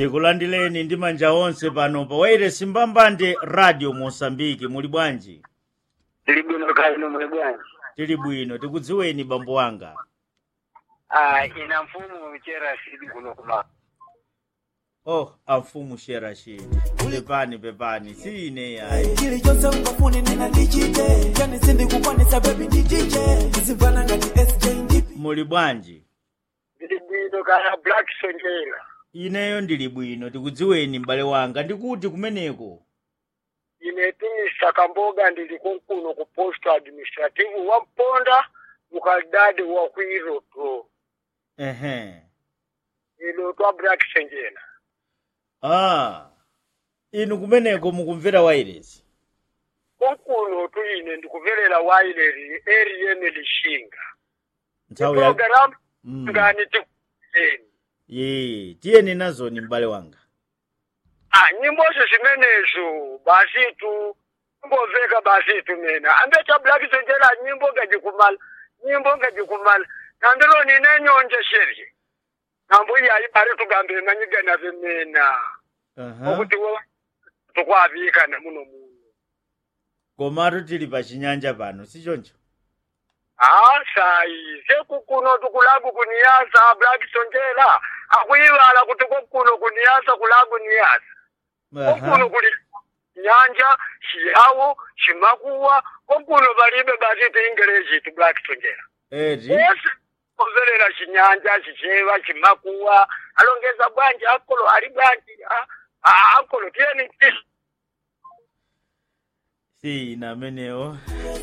tikulandileni ndi manja onse pano pa wairesi mbambande radio mosambiki muli bwanji tili bwino kaino muli bwanji tili bwino tikudziweni bambo wanga ah ina mfumu chera sidi kuno kuma oh amfumu sherashidi pepani pepani si ine yayi chili chonse ungafune nena ndichite yani sindikukwanisa bebi ndichiche ndizimvana ngati sj ndipi muli bwanji tili bwino kana black sonjera ineyo ndili bwino tikudziweni m'bale wanga ndikuti kumeneko ine timisa kamboga ndili kunkuno ku post administrative wa mponda mukadade wa kuiroto ehe ilo twa black sonjera ah inu kumeneko mukumvera wairesi kunkuno tu ine ndikuverera waileri eri yene lishinga nthawi ya program Mm. ngani tikuzeni ye tiyeni nazoni m'bale wanga Ah, nyimbozo zimenezo basitu ngomveka basitu mina ambecha black sonjera nyimbo ngajikumala nyimbo ngajikumala nandilo nine nyonje sheri nambuya ibari tugambe manyigana vemena Aha. okuti wo tukwavikana muno muno komatu tili pa chinyanja pano si choncho ah sayi sekukuno tukulagu kuniyasa black sonjera akuyivala kuti kokuno kuniyasa kulagu niyasa kokuno Aha. kuli nyanja chiyawo chimakuwa kokuno balibe baziti ingeleji ti black sonjera eti esi omverera chinyanja chicheva chimakuwa alongeza bwanji akolo ali bwanji ah, ah, akolo tiyeni si ine amenewo